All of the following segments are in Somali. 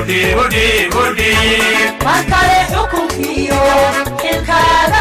markale xukunkiyo xilkaaga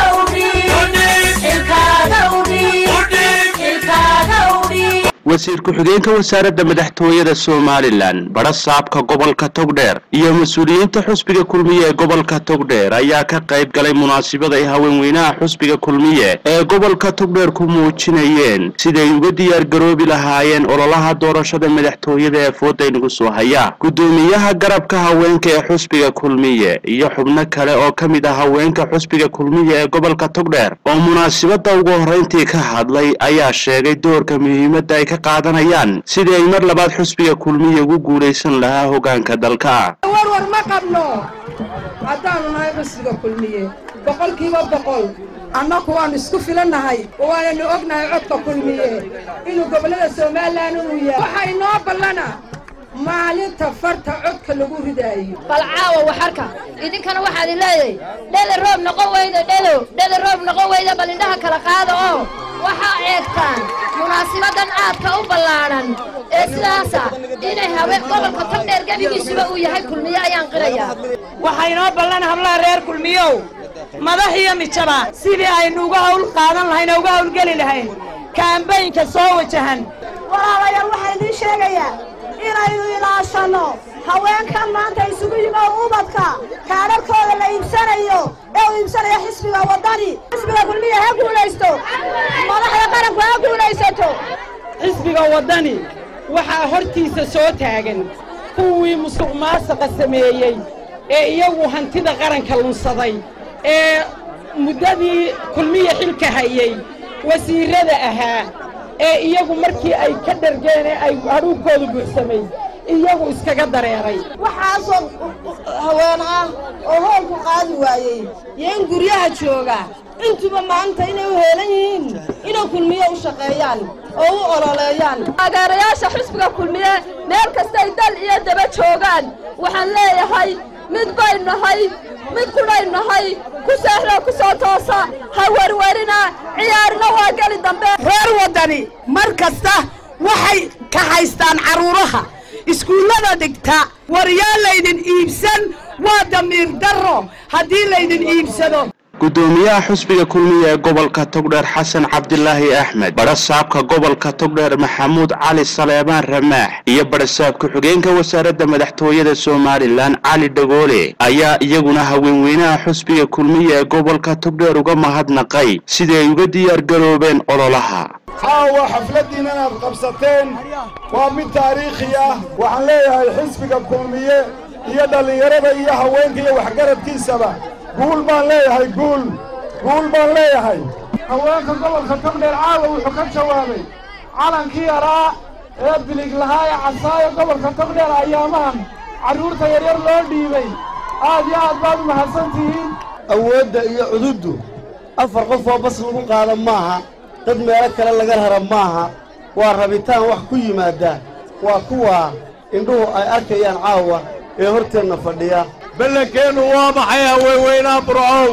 udhiib wasiir ku-xigeenka wasaaradda madaxtooyada somalilan badha saabka gobolka togdheer iyo mas-uuliyiinta xusbiga kulmiye ee gobolka togdheer ayaa ka qayb galay munaasabada ay haweenweynaha xusbiga kulmiye ee gobolka togdheer ku muujinayeen siday uga diyaar garoobi lahaayeen ololaha doorashada madaxtooyada ee fooda inagu soo haya gudoomiyaha garabka haweenka ee xusbiga kulmiye iyo xubno kale oo ka mid ah haweenka xusbiga kulmiye ee gobolka togdheer oo munaasabada ugu horreyntii ka hadlay ayaa sheegay doorka muhiimadda ay ka qaadanayaan sidii ay mar labaad xusbiga kulmiye ugu guulaysan lahaa hogaanka dalka warwar ma qabno haddaanu nahay xusbiga kulmiye boqolkiiba boqol annaku waannu isku filannahay oo waananu ognahay codka kulmiye inuu gobollada somalilan uu yahay waxaa inoo ballana maalinta farta codka lagu ridaayo bal caawa waxarka idinkana waxaad i leedahay dhele roob noqon weyda dhelo dhele roob noqon weyda bal indhaha kala qaada oo waxaa eegtaan munaasibadan aadka u ballaadhan ee sidaasa inay haween gobolka togdheer gebigiisuba uu yahay kulmiye ayaan qirayaa waxaa inoo ballan hablaha reer kulmiyow madax iyo mijaba sidii aynu uga hawl qaadan lahayn oo uga hawlgeli lahayn kaambaynka soo wajahan walaalayaal waxaa idiin sheegayaa inaynu ilaashanno haweenkan maanta isugu yimi oo ubadka kaadharkooda la iibsanayo ee uu iibsanaya xisbiga waddani xisbiga kulmiya ha guulaysto madaxda qaranku ha guulaysato xisbiga waddani waxaa hortiisa soo taagan kuwii musuq maasaqa sameeyey ee iyagu hantida qaranka lunsaday ee muddadii kulmiya xilka hayey wasiirrada ahaa ee iyagu markii ay ka dhargeen ee ay hadhuubkoodu buuxsamay iyagu iskaga dareeray waxaasoo haween ah oo hoolku qaadi waayey iyo in guryaha jooga intuba maanta inay u heelan yihiin inay kulmiye u shaqeeyaan oo u ololeeyaan taageerayaasha xusbiga kulmiye meel kastay dal iyo daba joogaan waxaan leeyahay mid bay nahay mid kudhay nahay ku seexda ku soo toosa ha werwerina ciyaarina waa geli dambe reer waddani mar kasta waxay ka haystaan carruuraha iskuullada dhigta war yaa laydin iibsan waa damiir darro haddii laydin iibsado gudoomiyaha xusbiga kulmiye ee gobolka togdheer xasan cabdilaahi axmed badhasaabka gobolka togdheer maxamuud cali saleebaan ramaax iyo badhasaab ku-xigeenka wasaaradda madaxtooyada somalilan cali dhagoole ayaa iyaguna haweenweynaha xusbiga kulmiye ee gobolka togdheer uga mahadnaqay sidii ay uga diyaar garoobeen ololaha caawa xafladdiin inaad qabsateen waa mid taariikhi ah waxaan leeyahay xisbiga kulmiye iyo dhallinyarada iyo haweenka iyo waxgaradkiisaba guul baan leeyahay guul guul baan leeyahay haweenka gobolka togdheer caawa wuxuu ka jawaabay calankii yaraa ee bilig lahaa ee casaayo gobolka togdheer ayaamahan carruurta yaryar loo dhiibay aad iyo aad baad u mahadsan tihiin awoodda iyo cududdu afar qof oo bas lagu qaada maaha dad meelo kale laga rara maaha waa rabitaan wax ku yimaadda waa kuwaa indhuhu ay arkayaan caawa ee horteenna fadhiya ballankeennu waa maxay haweenweynaha burcow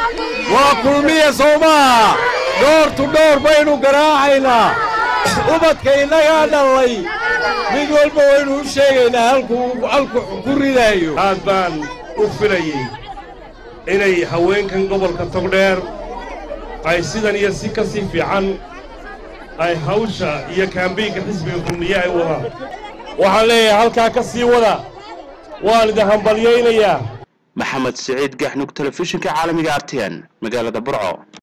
waa kulmiya soomaa dhoortu dhowr baynu garaacaynaa ubadka innagaa dhallay mid walba waynu u sheegaynaa halkuu halku ku ridaayo aad baan u filayey inay haweenkan gobolka togdheer ay sidan iyo si ka sii fiican ay hawsha iyo kaambiynka xisbiga kulmiye ay wadaan waxaan leeyahay halkaa ka sii wada waan idin hambalyaynayaa maxamed siciid gaxnug telefishinka caalamiga artn magaalada burco